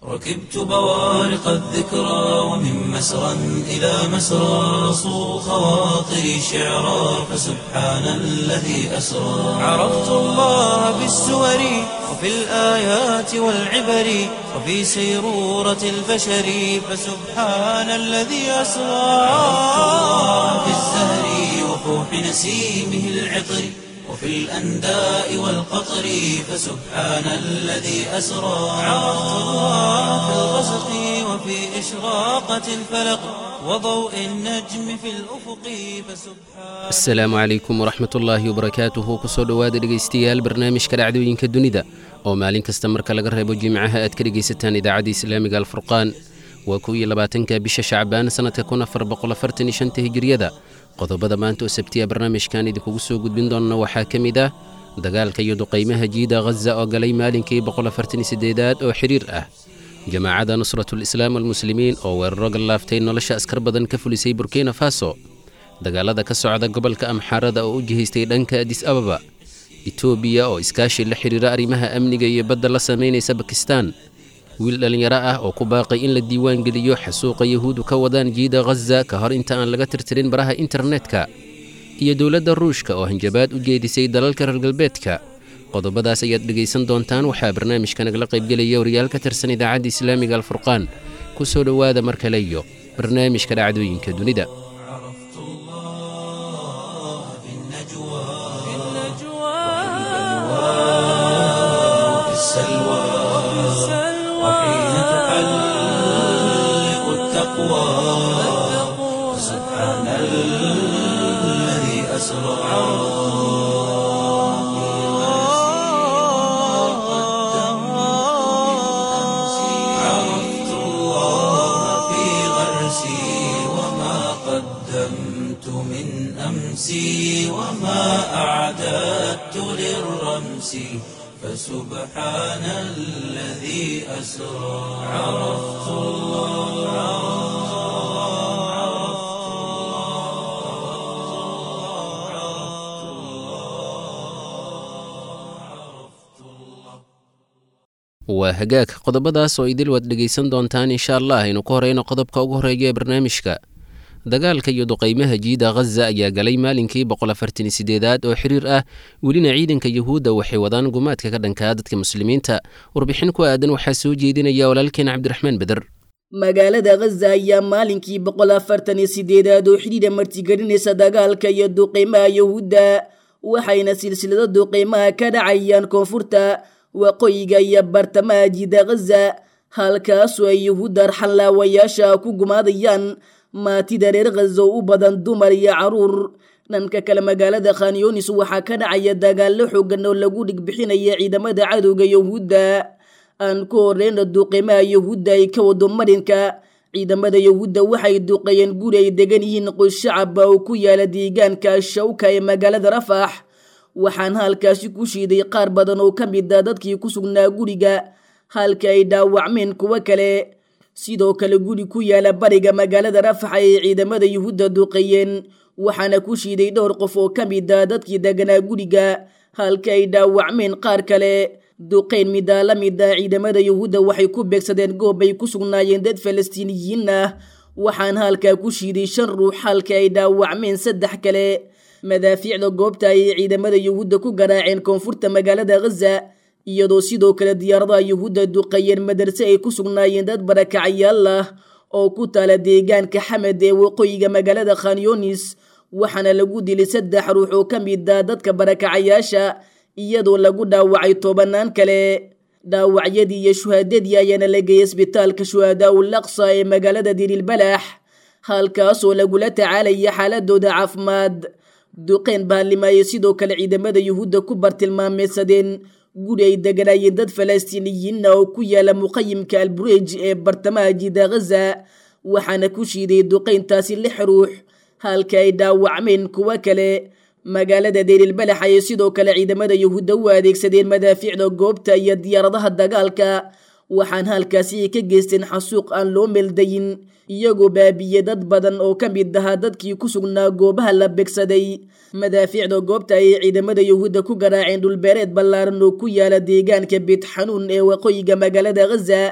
ركبت بوارق الذكرى ومن مسرى إلى مسرى صو خواطري شعرا فسبحان الذي أسرى عرفت الله بالسور وفي الآيات والعبر وفي سيرورة البشر فسبحان الذي أسرى عرفت الله في الزهر وفوح نسيمه العطر وفي الأنداء والقطر فسبحان الذي أسرى عرفت الله في الغسق وفي إشراقة الفلق وضوء النجم في الأفق فسبحان asalaamu calaykum waraxmat ullaahi wabarakaatuhu kusoo dhowaada dhegaystayaal barnaamijka dhacdooyinka dunida oo maalin kasta marka laga reebo jimcaha aad ka dhegaysataan idaacadda islaamiga alfurqaan waa kow iyo labaatanka bisha shacbaan sannadka kun afar boqol afartan iyo shanta hijiriyada qodobada maanta oo sabtiya barnaamijkan idinkugu soo gudbin doonna waxaa ka mid ah dagaalka iyo duqaymaha jiida ghaza oo galay maalinkii boqol afartan iyo siddeedaad oo xiriir ah jamaacadda nusratul islaam walmuslimiin oo weeraro gallaaftay nolosha askar badan ka fulisay burkina faso dagaalada ka socda gobolka amxaarada oo u jihaystay dhanka adis ababa etoobiya oo iskaashi la xidhiira arrimaha amniga iyo badda la samaynaysa bakistan wiil dhallinyaro ah oo ku baaqay in la diiwaan geliyo xasuuqa yahuudu ka wadaan jiida ghaza ka hor inta aan laga tirtirin baraha internetka iyo dowladda ruushka oo hanjabaad u jeedisay dalalka reer galbeedka qodobadaas ayaad dhegaysan doontaan waxaa barnaamijka nagala qaybgelaya wariyaal ka tirsan idaacadda islaamiga alfurqaan ku soo dhowaada mar kale iyo barnaamijka dhacdooyinka dunida عرفت الله في النجوى وفي السلوى وحين تحلق التقوى سبحان الذي أسرى عرفت الله في غرسي وما قدمت من أمسي وما أعددت للرمس فسبحان الذي أسرى عرفت waa hagaag qodobadaas oo idil waad dhegaysan doontaan insha allah aynu ku horeyno qodobka ugu horeeya ee barnaamijka dagaalka iyo duqaymaha jiida ghaza ayaa galay maalinkii boqol afartan iyo sideedaad oo xiriir ah welina ciidanka yuhuudda waxay wadaan gumaadka ka dhankaa dadka muslimiinta warbixin ku aadan waxaa soo jeedinaya walaalkeen cabdiraxmaan beder magaalada ghaza ayaa maalinkii boqol afartan iyo sideedaad oo xidhiidha martigelinaysa dagaalka iyo duqeymaha yuhuudda waxayna silsilado duqeymaha ka dhacayaan koonfurta waqooyiga iyo bartamaha jiida ghaza halkaasoo ay yuhuudda arxanlaawayaasha ku gumaadayaan maatida reer ghaza oo u badan dumar iyo caruur dhanka kale magaalada khanyunis waxaa ka dhacaya dagaallo xoogan oo lagu dhigbixinaya ciidamada cadowga yuhuudda aan ku horeyna duqeymaha yuhuudda ay ka wado marinka ciidamada yuhuudda waxay duqeeyeen guri ay degan yihiin qoys shacaba oo ku yaala deegaanka shawka ee magaalada rafax waxaan halkaasi ku shiiday qaar badan oo ka mid a dadkii ku sugnaa guriga halka ay dhaawacmeen kuwo kale sidoo kale guri ku yaala bariga magaalada rafax ay ciidamada yuhuudda duqeeyeen waxaana ku shiiday dhowr qof oo ka mid a dadkii deganaa guriga halka ay dhaawacmeen qaar kale duqeyn midaa la mid a ciidamada yuhuudda waxay ku beegsadeen goob ay ku sugnaayeen dad falastiiniyiin ah waxaan halkaa ku shiiday shan ruux halka ay dhaawacmeen saddex kale madaafiicda goobta ayay ciidamada yuhuudda ku garaaceen koonfurta magaalada ghaza iyadoo sidoo kale diyaaradaha yuhuudda duqeeyeen madarse ay ku sugnaayeen dad barakacayaal ah oo ku taala deegaanka xamed ee waqooyiga magaalada khanyunis waxaana lagu dilay saddex ruux oo ka mid ah dadka barakacayaasha iyadoo lagu dhaawacay tobanaan kale dhaawacyadii iyo shuhaadadii ayaana la geeyay isbitaalka shuhadaa ul aqsa ee magaalada dirilbalax halkaasoo lagula tacaalaya xaaladooda caafimaad duqeyn baarlimaayey sidoo kale ciidamada yuhuudda ku bartilmaameysadeen guri ay deganaayeen dad falastiiniyiinna oo ku yaala muqayimka albureej ee bartamaha jiida ghaza waxaana ku shiiday duqeyntaasi lix ruux halka ay dhaawacmeen kuwo kale magaalada deerilbalax ayay sidoo kale ciidamada yuhuudda u adeegsadeen madaafiicda goobta iyo diyaaradaha dagaalka waxaan halkaasi ka geysteen xasuuq aan loo meeldayin iyagoo baabiye dad badan oo ka mid ahaa dadkii ku sugnaa goobaha la begsaday madaafiicda goobta ayay ciidamada yuhuudda ku garaaceen dhulbeereed ballaaran oo ku yaala deegaanka beet xanuun ee waqooyiga magaalada ghaza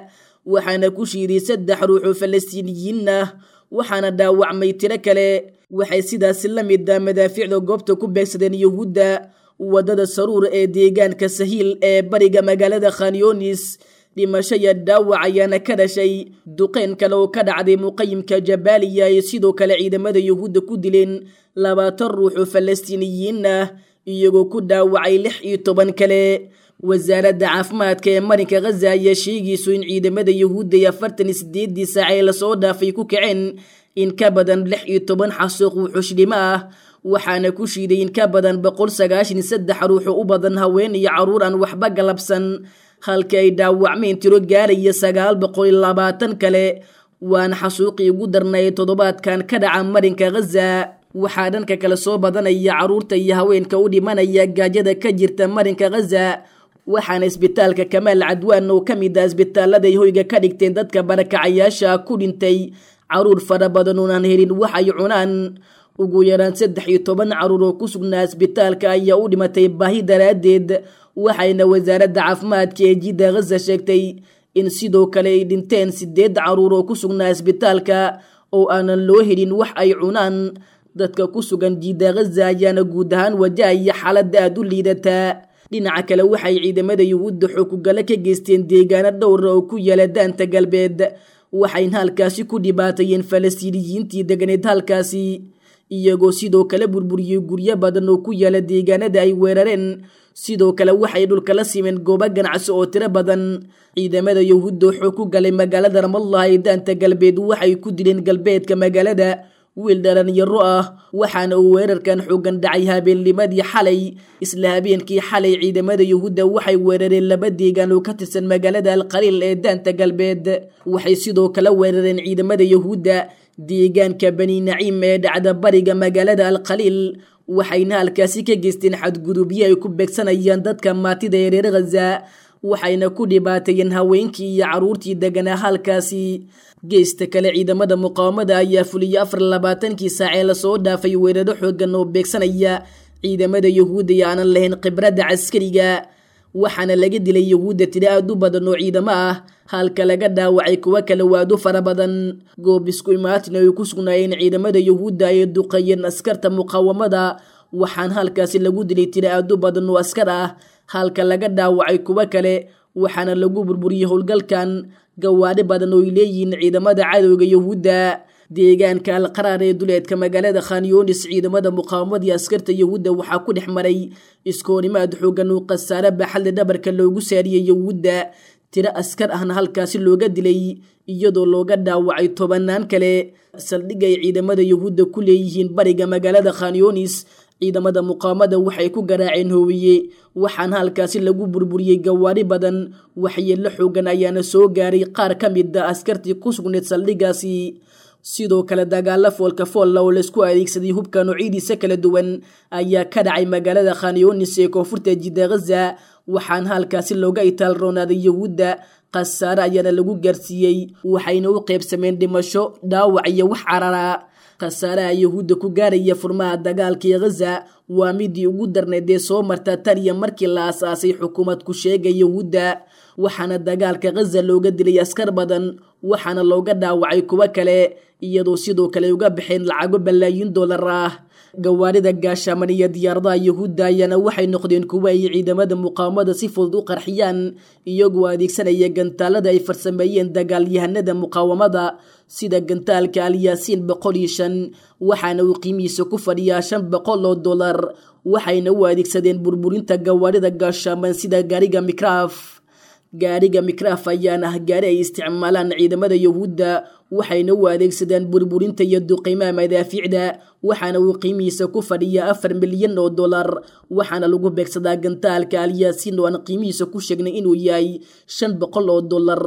waxaana ku shiiday saddex ruux oo falastiiniyiin ah waxaana dhaawacmay tiro kale waxay sidaasi la mid ah madaafiicda goobta ku beegsadeen yuhuudda waddada saruur ee deegaanka sahiil ee bariga magaalada khanyonis dhimasho iyo dhaawac ayaana ka dhashay duqeyn kale oo ka dhacday muqayimka jabaaliya ay sidoo kale ciidamada yuhuudda ku dileen labaatan ruux oo falastiiniyiin ah iyagoo ku dhaawacay lix iyo toban kale wasaaradda caafimaadka ee marinka khaza ayaa sheegayso in ciidamada yuhuudda iyo afartan iyo sideedii saac ee lasoo dhaafay ku kaceen in ka badan lix iyo toban xasuuq wuxuushdhimo ah waxaana ku shiiday in ka badan boqol sagaashan iyo saddex ruux oo u badan haween iyo carruur aan waxba galabsan halka ay dhaawacmeen tiro gaaraya sagaal boqol iyo labaatan kale waana xasuuqii ugu darnay toddobaadkan ka dhaca marinka khaza waxaa dhanka kale soo badanaya carruurta iyo haweenka u dhimanaya gaajada ka jirta marinka khaza waxaana isbitaalka kamaal cadwaan oo ka mid ah isbitaalada ay hoyga ka dhigteen dadka barakacayaasha ku dhintay caruur fara badan oonaan helin wax ay cunaan ugu yaraan saddex iyo toban caruur oo ku sugnaa isbitaalka ayaa u dhimatay baahi daraaddeed waxayna wasaaradda caafimaadka ee jidda khaza sheegtay in sidoo kale ay dhinteen sideed caruur oo ku sugnaa isbitaalka oo aanan loo helin wax ay cunaan dadka ku sugan jidda khaza ayaana guud ahaan wajahaya xaaladda aada u liidataa dhinaca kale waxay ciidamada yuhuudda xoogugale ka geysteen deegaano dhowra oo ku yaala daanta galbeed waxayna halkaasi ku dhibaatayeen falastiiniyiintii deganeed halkaasi iyagoo sidoo kale burburiyey guryo badan oo ku yaala deegaanada ay weerareen sidoo kale waxay dhulka la simeen goobo ganacsi oo tiro badan ciidamada yuhuudda xoog ku galay magaalada ramallah ee daanta galbeed waxay ku dileen galbeedka magaalada wiil dhalinyaro ah waxaana uu weerarkan xoogan dhacay habeennimadii xalay isla habeenkii xalay ciidamada yuhuudda waxay weerareen laba deegaan oo ka tirsan magaalada alqaliil ee daanta galbeed waxay sidoo kale weerareen ciidamada yuhuudda deegaanka bani naciim ee dhacda bariga magaalada alqaliil waxayna halkaasi ka geysteen xadgudubyo ay ku beegsanayaan dadka maatida ee reer khaza waxayna ku dhibaateeyeen haweenkii iyo carruurtii deganaa halkaasi geesta kale ciidamada muqaawamada ayaa fuliyey afar labaatankii saac ee lasoo dhaafay weeraro xoogan oo beegsanaya ciidamada yuhuudda iyo aanan lahayn khibradda caskariga waxaana laga dilay yuhuudda tiro aad u badan oo ciidamo ah halka laga dhaawacay kuwo kale waadu fara badan goob isku imaatin ay ku sugnaayeen ciidamada yuhuudda ay duqeeyeen askarta muqaawamada waxaana halkaasi lagu dilay tiro aad u badan oo askar ah halka laga dhaawacay kuwo kale waxaana lagu burburiyey howlgalkan gawaadhi badan oo ay leeyihiin ciidamada cadowga yuhuudda deegaanka alqaraar ee duleedka magaalada khanyonis ciidamada muqaawamadii askarta yuhuudda waxaa ku dhex maray iskoonimaad xoogan uu khasaare baaxadle dhabarka loogu saariyey yuhuudda tiro askar ahna halkaasi looga dilay iyadoo looga dhaawacay tobanaan kale saldhig ay ciidamada yuhuudda ku leeyihiin bariga magaalada khanyonis ciidamada muqaamada waxay ku garaaceen hoowiye waxaana halkaasi lagu burburiyey gawaari badan waxyeello xoogan ayaana soo gaaray qaar ka mid a askartii ku sugneed saldhigaasi sidoo kale dagaalo foolka foolla oo laisku adeegsaday hubka noocidiisa kala duwan ayaa ka dhacay magaalada khanyonis ee koonfurta jidda khaza waxaana halkaasi looga itaal roonaaday yuhuudda khasaare ayaana lagu gaarsiiyey waxayna u qaybsameen dhimasho dhaawac iyo wax carara khasaaraha yuhuudda ku gaaraya furmaha dagaalkii khaza waa midii ugu darneed ee soo marta tan iyo markii la asaasay xukuumad ku sheega yuhuudda waxaana dagaalka khaza looga dilay askar badan waxaana looga dhaawacay kuwo kale iyadoo sidoo kale uga baxeen lacago balaayin doolar ah gawaarida gaashaaman iyo diyaaradaha yuhuudda ayaana waxay noqdeen kuwo ay ciidamada muqaawamada si fudud u qarxiyaan iyagoo adeegsanaya gantaalada ay farsameeyeen dagaalyahanada muqaawamada sida gantaalka alyaasiin boqol iyo shan waxaana uu qiimihiisa ku fadhiyaa shan boqol oo dollar waxayna u adeegsadeen burburinta gawaarida gaashaaman sida gaariga mikraaf gaariga mikraaf ayaana ah gaari ay isticmaalaan ciidamada yuhuudda waxayna u adeegsadaan burburinta iyo duqiimaha madaafiicda waxaana uu qiimihiisa ku fadhiyaa afar milyan oo dollar waxaana lagu beegsadaa gantaalka alyaasiin oo aan qiimihiisa ku sheegnay inuu yahay shan boqol oo dollar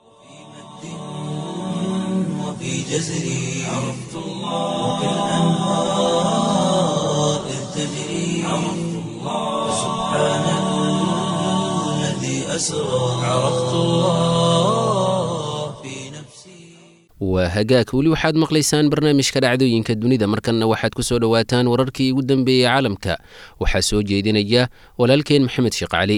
وفي جزري عرفت الله وكالأنهار إذ تجري عرفت الله سبحان الذي أسرى عرفت الله في نفسي waa hagaag weli waxaad maqlaysaan barnaamijka dhacdooyinka dunida markanna waxaad ku soo dhowaataan wararkii ugu dambeeyey caalamka waxaa soo jeedinaya walaalkeen maxamed sheekh cali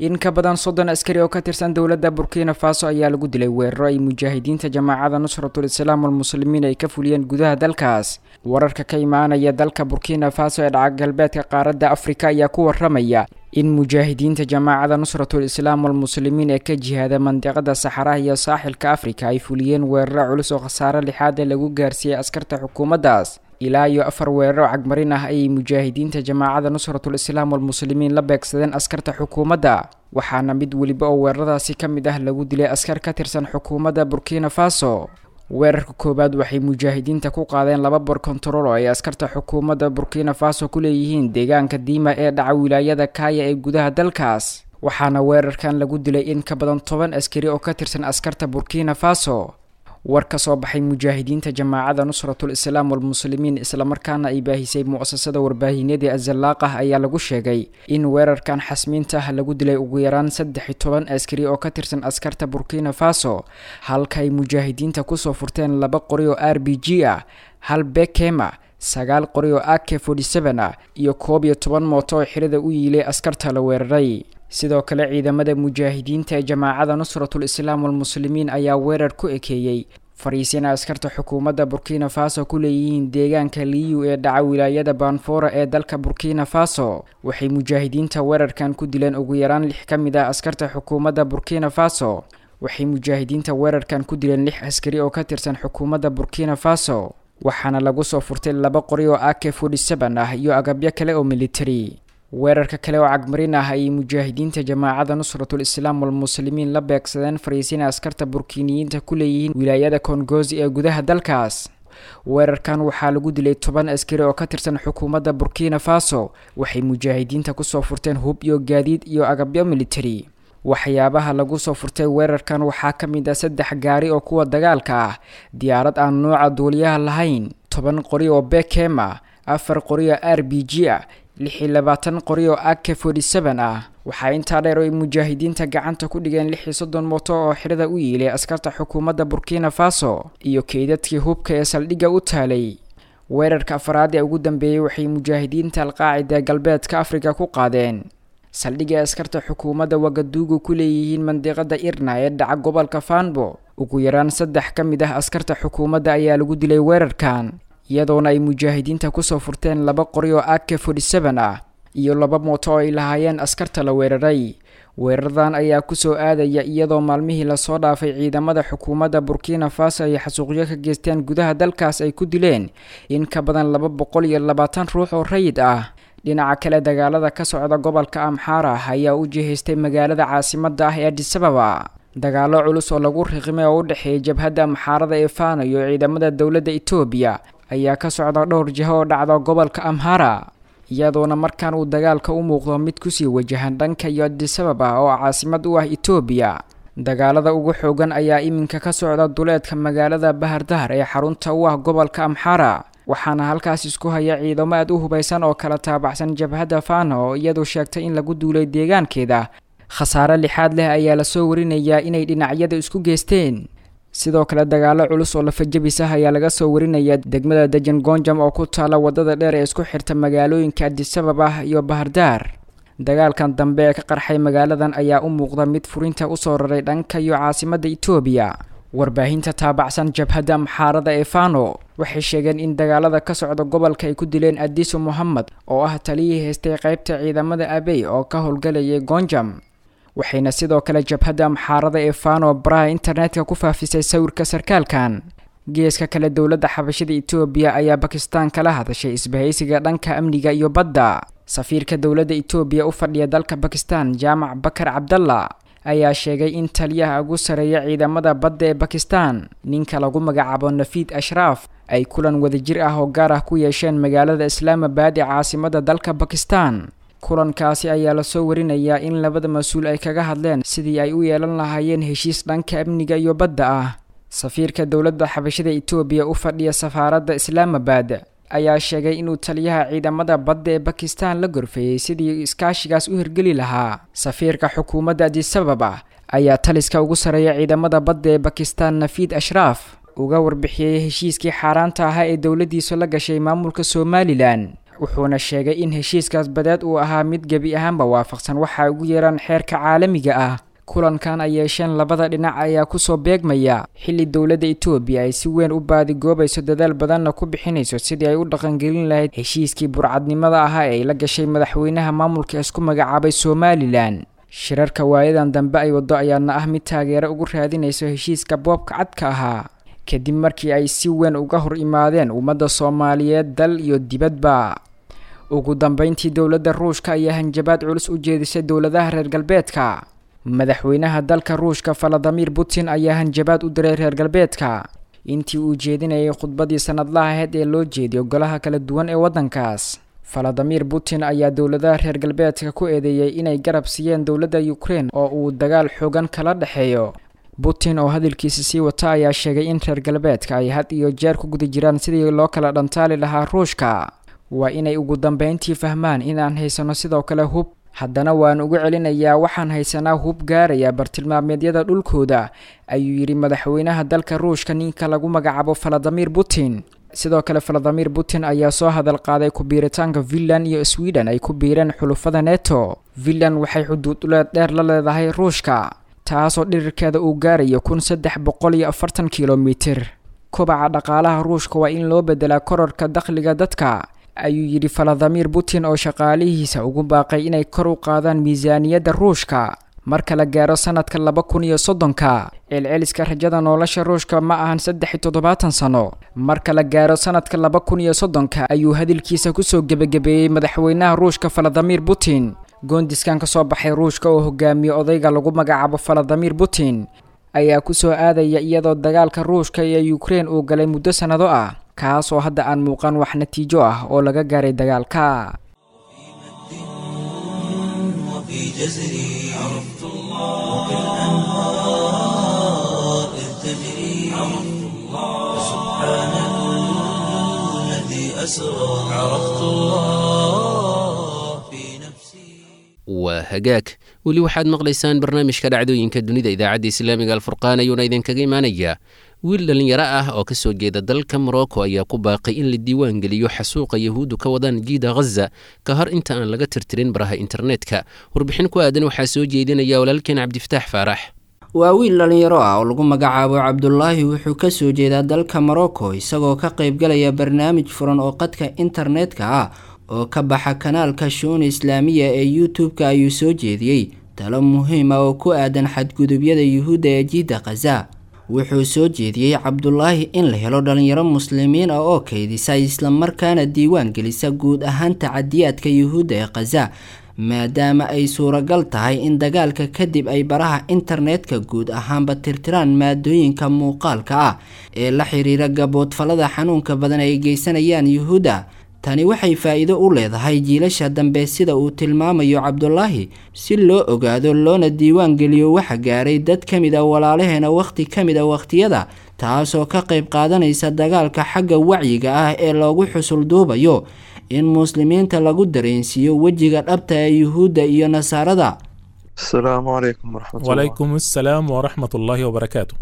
in ka badan soddon askari oo ka tirsan dowladda burkina faso ayaa lagu dilay weeraro ay mujaahidiinta jamaacada nusratul islaam walmuslimiin ay ka fuliyeen gudaha dalkaas wararka ka imaanaya dalka burkina faso ee dhaca galbeedka qaaradda afrika ayaa ku waramaya in mujaahidiinta jamaacada nusratul islaam walmuslimiin ee ka jihaada mandiqada saxaraha iyo saaxilka afrika ay fuliyeen weeraro culus oo khasaare lixaada lagu gaarsiiyey askarta xukuumaddaas ilaa iyo afar weeraro cagmarin ah ayay mujaahidiinta jamaacada nusratul islaam walmuslimiin la beegsadeen askarta xukuumadda waxaana mid weliba oo weeraradaasi ka mid ah lagu dilay askar ka tirsan xukuumadda burkina faso weerarka koowaad waxay mujaahidiinta ku qaadeen laba bor kontarool oo ay askarta xukuumadda burkina faso ku leeyihiin deegaanka diima ee dhaca wilaayada kaaya ee gudaha dalkaas waxaana weerarkan lagu dilay in ka badan toban askari oo ka tirsan askarta burkina faso war ka soo baxay mujaahidiinta jamaacada nusratul islaam walmuslimiin islamarkaana ay baahisay mu'asasada warbaahineedii azalaaqah ayaa lagu sheegay in weerarkan xasmiinta ah lagu dilay ugu yaraan saddex iyo toban askari oo ka tirsan askarta burkina faso halka ay mujaahidiinta kusoo furteen laba qori oo r b g ah hal bekema sagaal qori oo ak forty seven ah iyo koob iyo toban mooto oo xirada u yiilay askarta la weeraray sidoo kale ciidamada mujaahidiinta ee jamaacada nusratul islaam walmuslimiin ayaa weerar ku ekeeyey fariisina askarta xukuumadda burkina faso ku leeyihiin deegaanka liyu ee dhaca wilaayada baanfoora ee dalka burkina faso waxay mujaahidiinta weerarkan ku dileen ugu yaraan lix ka mid ah askarta xukuumadda burkina faso waxay mujaahidiinta weerarkan ku dileen lix askari oo ka tirsan xukuumadda burkina faso waxaana lagu soo furtay laba qori oo ak forty seven ah iyo agabyo kale oo military weerarka kale oo cagmarin ah ayay mujaahidiinta jamaacada nusratul islaam walmuslimiin la beegsadeen fariisina askarta burkiiniyiinta ku leeyihiin wilaayada kongozi ee gudaha dalkaas weerarkan waxaa lagu dilay toban askari oo ka tirsan xukuumadda burkina faso waxay mujaahidiinta kusoo furteen hub iyo gaadiid iyo agabyo military waxyaabaha lagu soo furtay weerarkan waxaa ka mid ah saddex gaari oo kuwa dagaalka ah diyaarad aan nooca duuliyaha lahayn toban qori oo bekem ah afar qori oo r b g ah lix iyo labaatan qori oo ak forty seven ah waxaa intaa dheer oo ay mujaahidiinta gacanta ku dhigeen lix iyo soddon mooto oo xirada u yiilay askarta xukuumadda burkina faso iyo keydadkii hubka ee saldhigga u taalay weerarka afaraad ee ugu dambeeyey waxay mujaahidiinta alqaacida galbeedka afrika ku qaadeen saldhigga askarta xukuumadda wagaduugu ku leeyihiin mandiqada irna ee dhaca gobolka fanbo ugu yaraan saddex ka mid ah askarta xukuumadda ayaa lagu dilay weerarkan iyadoona ay mujaahidiinta kusoo furteen laba qori oo ak forty seven ah iyo laba mooto oo ay lahaayeen askarta la weeraray weeraradan ayaa kusoo aadaya iyadoo maalmihii lasoo dhaafay ciidamada xukuumadda burkina faso ay xasuuqyo ka geysteen gudaha dalkaas ay ku dileen in ka badan laba boqol iyo labaatan ruux oo rayid ah dhinaca kale dagaalada ka socda gobolka amxaara ayaa u jihaystay magaalada caasimada ah ee adisababa dagaalo culus oo lagu riqimay oo u dhexeeya jabhadda amxaarada ee fano iyo ciidamada dowladda etoobiya ayaa ka socda dhowr jiho oo dhacda gobolka amhara iyadoona markaan uu dagaalka u muuqdo mid kusii wajahan dhanka iyo adisababa oo caasimad u ah etoobiya dagaalada ugu xoogan ayaa iminka ka socda duleedka magaalada bahardahar ee xarunta u ah gobolka amxara waxaana halkaas isku haya ciidamo aad u hubaysan oo kala taabacsan jabhadda fano oo iyadu sheegtay in lagu duulay deegaankeeda khasaare lixaad leh ayaa lasoo warinayaa inay dhinacyada isku geysteen sidoo kale dagaalo culus oo lafajabis ah ayaa laga soo warinayaa degmada dejan gonjam oo ku taala wadada dheer ee isku xirta magaalooyinka adisababa iyo bahardaar dagaalkan dambe ee ka qarxay magaaladan ayaa u muuqda mid furinta usoo raray dhanka iyo caasimadda etoobiya warbaahinta taabacsan jabhadda amxaarada ee fano waxay sheegeen in dagaalada ka socda gobolka ay ku dileen adiso mohamed oo ah taliyii haystay qaybta ciidamada abey oo ka howlgalayay gonjam waxayna sidoo kale jabhadda amxaarada ee fano baraha internetka ku faafisay sawirka sarkaalkan geeska kale dowladda xabashada etoobiya ayaa bakistan kala hadashay isbahaysiga dhanka amniga iyo badda safiirka dowladda etoobiya u fadhiya dalka bakistan jaamac bakar cabdalla ayaa sheegay in taliyaha ugu sareeya ciidamada badda ee bakistan ninka lagu magacaabo nafiid ashraaf ay kulan wadajir ah oo gaar ah ku yeesheen magaalada islaamabad ee caasimada dalka bakistan kulankaasi ayaa lasoo warinayaa in labada mas-uul ay kaga hadleen sidii ay u yeelan lahaayeen heshiis dhanka amniga iyo badda ah safiirka dowladda xabashada etoobiya u fadhiya safaaradda islaamabad ayaa sheegay inuu taliyaha ciidamada badda ee bakistan la gorfeeyey sidii iskaashigaas u hirgeli lahaa safiirka xukuumadda adisababa ayaa taliska ugu sareeya ciidamada badda ee bakistan nafiid ashraaf uga warbixiyey heshiiskii xaaraanta ahaa ee dowladdiisu la gashay maamulka somalilan wuxuuna sheegay in heshiiskaas badeed uu ahaa mid gebi ahaanba waafaqsan waxa ugu yeeraan xeerka caalamiga ah kulankan ay yeesheen labada dhinac ayaa kusoo beegmaya xilli dowladda etoobiya ay si weyn u baadigoobayso dadaal badanna ku bixinayso sidii ay u dhaqangelin lahayd heshiiskii burcadnimada ahaa ee ay la gashay madaxweynaha maamulka isku magacaabay somalilan shirarka waayadan dambe ay waddo ayaana ah mid taageero ugu raadinayso heshiiska boobka cadka ahaa kadib markii ay si weyn uga hor imaadeen ummadda soomaaliyeed dal iyo dibadba ugu dambeyntii dowladda ruushka ayaa hanjabaad culus u jeedisay dowladaha reer galbeedka madaxweynaha dalka ruushka valadimir putin ayaa hanjabaad u diray reer galbeedka intii uu jeedinayay khudbadii sanadlaha aheyd ee loo jeediyo golaha kala duwan ee waddankaas valadimir putin ayaa dowladaha reer galbeedka ku eedeeyey inay garab siiyeen dowladda ukrein oo uu dagaal xoogan kala dhexeeyo putin oo hadalkiisa sii wata ayaa sheegay in reer galbeedka ay had iyo jeer ku guda jiraan sidii loo kala dhantaali lahaa ruushka waa inay ugu dambeyntii fahmaan inaan haysano sidoo kale hub haddana waan ugu celinayaa waxaan haysanaa hub gaaraya bartilmaameedyada dhulkooda ayuu yidhi madaxweynaha dalka ruushka ninka lagu magacaabo valadimir putin sidoo kale valadimir putin ayaa soo hadal qaaday ku-biiritaanka finland iyo sweden ay ku biireen xulufada neto finland waxay xuduuduleed dheer la leedahay ruushka taasoo dhirirkeeda uu gaarayo kun saddex boqol iyo afartan kilomitir kobaca dhaqaalaha ruushka waa in loo bedelaa kororka dakhliga dadka ayuu yidhi valadimir putin oo shaqaalihiisa ugu baaqay inay kor u qaadaan miisaaniyadda ruushka marka la gaaro sanadka laba kun iyo soddonka celceliska rajada nolosha ruushka ma ahan saddex iyo toddobaatan sano marka la gaaro sanadka laba kun iyo soddonka ayuu hadalkiisa kusoo gebagabeeyey madaxweynaha ruushka valadimir putin goondiskan ka soo baxay ruushka oo hogaamiye odayga lagu magacaabo valadimir putin ayaa kusoo aadaya iyadoo dagaalka ruushka iyo ukrein uu galay muddo sannado ah kaas oo hadda aan muuqan wax natiijo ah oo laga gaaray dagaalka وفي جزري عرفت الله وكالأنهار إذ تجري عرفت الله سبحان الذي أسرى عرفت الله في نفسي waa hagaag weli waxaad maqlaysaan barnaamijka dhacdooyinka dunida idaacadda islaamiga alfurqaan ayuuna idinkaga imaanayaa wiil dhallinyaro ah oo ka soo jeeda dalka morocco ayaa ku baaqay in la diiwaan geliyo xasuuqa yahuuddu ka wadaan jiida ghaza ka hor inta aan laga tirtirin baraha internetka warbixin ku aadan waxaa soo jeedinaya walaalkeen cabdifataax faarax waa wiil dhallinyaro ah oo lagu magacaabo cabdulaahi wuxuu ka soo jeedaa dalka morocco isagoo ka qaybgalaya barnaamij furan oo qadka internetka ah oo ka baxa kanaalka shuun islaamiya ee youtube-ka ayuu soo jeediyey talo muhiim ah oo ku aadan xadgudubyada yuhuudda ee jiidda khaza wuxuu soo jeediyey cabdulaahi in la helo dhalinyaro muslimiin ah oo kaydisa islamarkaana diiwaan gelisa guud ahaan tacadiyaadka yuhuudda ee khaza maadaama ay suuragal tahay in dagaalka kadib ay baraha internetka guud ahaanba tirtiraan maadooyinka muuqaalka ah ee la xiriira gaboodfalada xanuunka badan ay geysanayaan yuhuudda tani waxay faa-iido u leedahay jiilasha dambe sida uu tilmaamayo cabdulaahi si loo ogaado loona diiwaan geliyo waxa gaaray dad ka mid a walaalaheena wakhti ka mid a wakhtiyada taasoo ka qayb qaadanaysa dagaalka xagga wacyiga ah ee loogu xusul duubayo in muslimiinta lagu dareensiiyo wejiga dhabta ee yuhuudda iyo nasaarada السلام عليكم ورحمة الله وعليكم السلام ورحمة الله وبركاته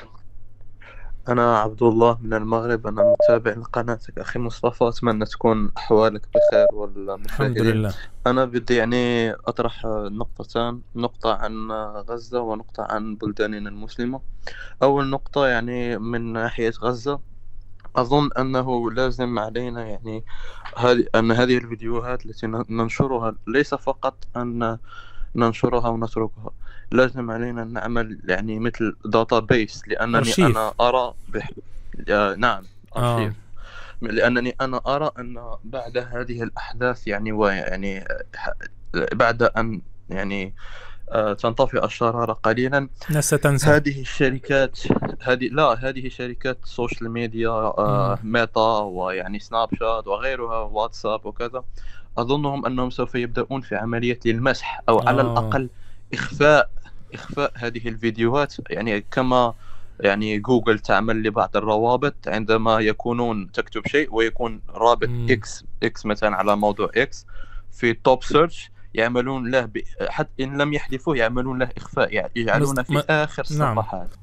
أنا عبد الله من المغرب أنا متابع لقناتك أخي مصطفى أتمنى تكون أحوالك بخير الحمد والمشاهدين لله أنا بدي يعني أطرح نقطتان نقطة عن غزة ونقطة عن بلداننا المسلمة أول نقطة يعني من ناحية غزة أظن أنه لازم علينا يعني هذه أن هذه الفيديوهات التي ننشرها ليس فقط أن ننشرها ونتركها لازم علينا أن نعمل يعني مثل داتا بيس لأنني أرشيف. أنا أرى بح... آه، نعم آه. أرشيف لأنني أنا أرى أن بعد هذه الأحداث يعني ويعني ح- بعد أن يعني آه، تنطفئ الشرارة قليلا ناس ستنسى هذه الشركات هذه لا هذه شركات السوشيال ميديا آه، ميتا ويعني سناب شات وغيرها واتساب وكذا أظنهم أنهم سوف يبدأون في عملية المسح أو على آه. الأقل إخفاء إخفاء هذه الفيديوهات يعني كما يعني جوجل تعمل لبعض الروابط عندما يكونون تكتب شيء ويكون رابط مم. اكس اكس مثلا على موضوع اكس في توب سيرش يعملون له ب... حتى ان لم يحذفوه يعملون له اخفاء يعني يجعلونه مست- في ما- اخر نعم. الصفحات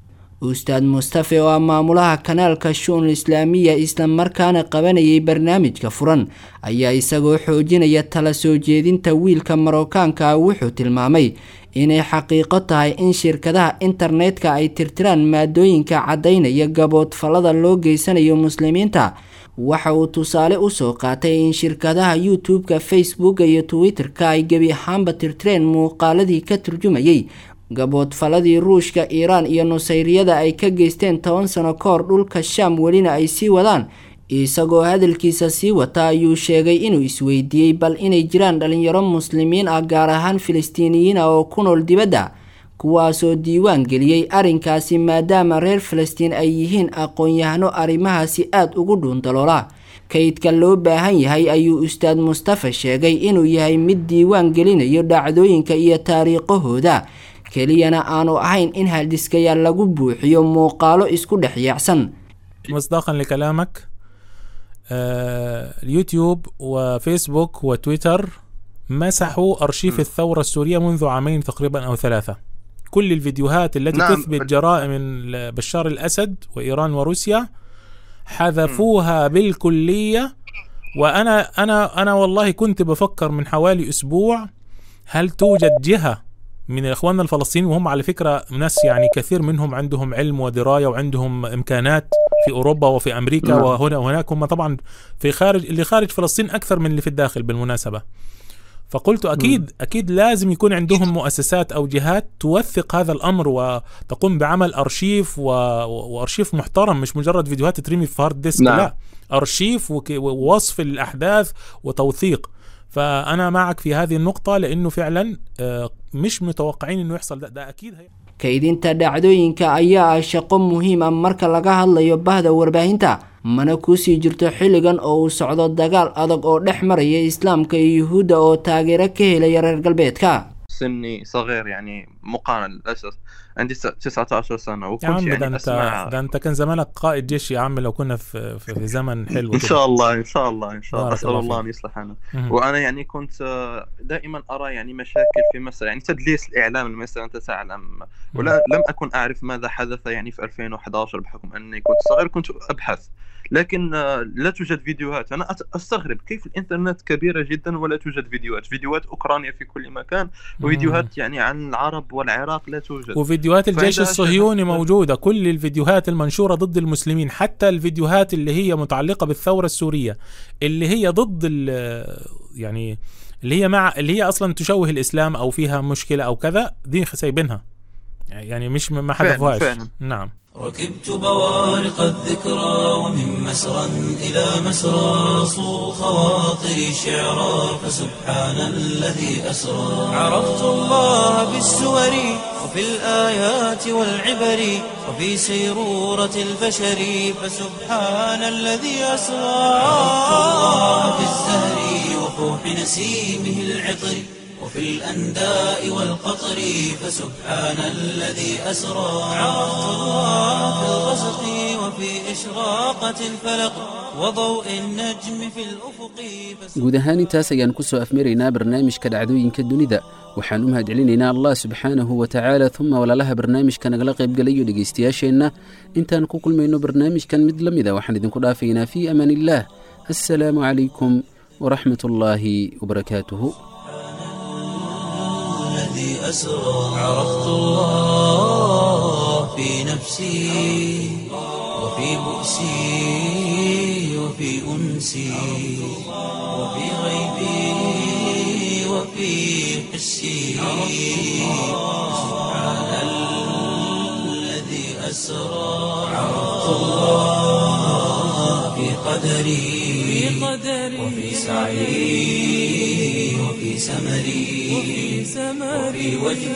ustaad mustafe oo ah maamulaha kanaalka shu'un islaamiya islamarkaana qabanayay barnaamijka furan ayaa isagoo xoojinaya tala soo jeedinta wiilka marookaanka ah wuxuu tilmaamay inay xaqiiqo tahay in shirkadaha internetka ay tirtiraan maadooyinka caddaynaya gaboodfallada loo geysanayo muslimiinta waxa uu tusaale usoo qaatay in shirkadaha youtube-ka facebooka iyo twitter-ka ay gebi ahaanba tirtireen muuqaaladii ka turjumayay gaboodfaladii ruushka iiraan iyo nusayriyada ay ka geysteen toban sano ka hor dhulka shaam welina ay sii wadaan isagoo hadalkiisa sii wata ayuu sheegay inuu isweydiiyey bal inay jiraan dhalinyaro muslimiin ah gaar ahaan filistiiniyiin ah oo ku nool dibadda kuwaasoo diiwaan geliyey arrinkaasi maadaama reer filistiin ay yihiin aqoon-yahano arrimahaasi aada ugu dhuundaloola kaydka loo baahan yahay ayuu ustaad mustafa sheegay inuu yahay mid diiwaan gelinayo dhacdooyinka iyo taariikhahooda keliyana aanu ahayn in haldhiskayaal lagu buuxiyo muuqaalo isku dhex yaacsan مصداقا لكلامك آه، اليوتيوب وفيسبوك وتويتر مسحوا أرشيف الثورة السورية منذ عامين تقريبا أو ثلاثة كل الفيديوهات التي نعم. تثبت جرائم ال- بشار الأسد وإيران وروسيا حذفوها بالكلية وأنا أنا أنا والله كنت بفكر من حوالي أسبوع هل توجد جهة من اخواننا الفلسطينيين وهم على فكره ناس يعني كثير منهم عندهم علم ودرايه وعندهم امكانات في اوروبا وفي امريكا نعم. وهنا وهناك هم طبعا في خارج اللي خارج فلسطين اكثر من اللي في الداخل بالمناسبه فقلت اكيد اكيد لازم يكون عندهم مؤسسات او جهات توثق هذا الامر وتقوم بعمل ارشيف و... وارشيف محترم مش مجرد فيديوهات ترمي في هارد ديسك نعم. لا ارشيف وك... ووصف الاحداث وتوثيق فانا معك في هذه النقطه لانه فعلا آه، مش متوقعين انه يحصل ده, ده اكيد هي... kaydinta dhacdooyinka ayaa ah shaqo muhiim ah marka laga hadlayo bahda warbaahinta mana kusii jirto xilligan oo uu socdo dagaal adag oo dhex maraya islaamka iyo yuhuudda oo taageero ka helaya reer galbeedka سني صغير يعني مقارنة للأسف عندي س- 19 سنة يا وكنت عم ده يعني انت أسمع ده انت كان زمانك قائد جيش يا عم لو كنا في في, في زمن حلو إن كده. شاء الله إن شاء الله إن شاء الله بارك أسأل الله الله فيك. أن يصلح حالنا مهم. وأنا يعني كنت آه، دائما أرى يعني مشاكل في مصر يعني تدليس الإعلام المصري أنت تعلم ولا لم أكن أعرف ماذا حدث يعني في 2011 بحكم أني كنت صغير كنت أبحث لكن آه، لا توجد فيديوهات أنا أت- أستغرب كيف الإنترنت كبيرة جدا ولا توجد فيديوهات فيديوهات أوكرانيا في كل مكان وفيديوهات يعني عن العرب والعراق لا توجد وفيديوهات الجيش فعندها الصهيوني شغف- موجودة كل الفيديوهات المنشورة ضد المسلمين حتى الفيديوهات اللي هي متعلقة بالثورة السورية اللي هي ضد ال- يعني اللي هي مع اللي هي أصلا تشوه الإسلام أو فيها مشكلة أو كذا دي سايبينها يعني مش ما فعلاً- حذفوهاش فعلاً. نعم ركبت بوارق الذكرى ومن مسرى إلى مسرى صو خواطري شعرا فسبحان الذي أسرى عرفت الله بالسور وفي الآيات والعبر وفي سيرورة البشر فسبحان الذي أسرى عرفت الله بالزهر وفوح نسيمه العطر وفي الأنداء والقطر فسبحان الذي أسرى عرفت الله في الغسق وفي إشراقة الفلق وضوء النجم في الأفق guud ahaan intaas ayaan ku soo afmaraynaa barnaamijka dhacdooyinka dunida waxaan u mahadcelinaynaa allah subxaanahu wa tacaala uma walaalaha barnaamijka nagala qaybgalayo dhegaystayaasheenna intaan ku kulmayno barnaamijkan mid la mida waxaan idinku dhaafaynaa fii amaan illaah assalaamu calaykum waraxmat ullaahi wabarakaatuhu الذي أسرى عرفت الله في نفسي وفي بؤسي وفي أنسي وفي غيبي وفي حسي سبحان الذي أسرى عرفت الله في قدري وفي سعي وفي سمري وفي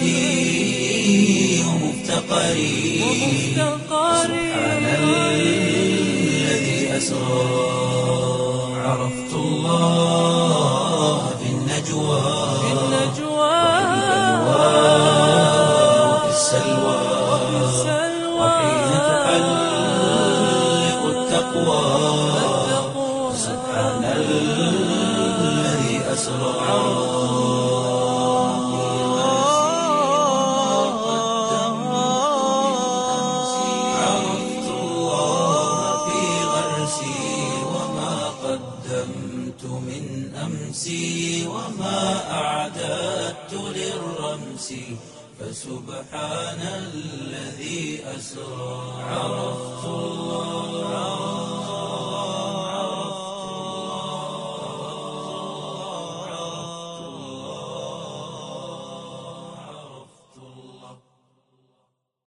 وجدي ومفتقري سبحان الذي أسرى عرفت الله في النجوى وفي السلوى وحين تحلق التقوى سبحان الذي أسرى بالأمس وما أعددت للرمس فسبحان الذي أسرى عرفت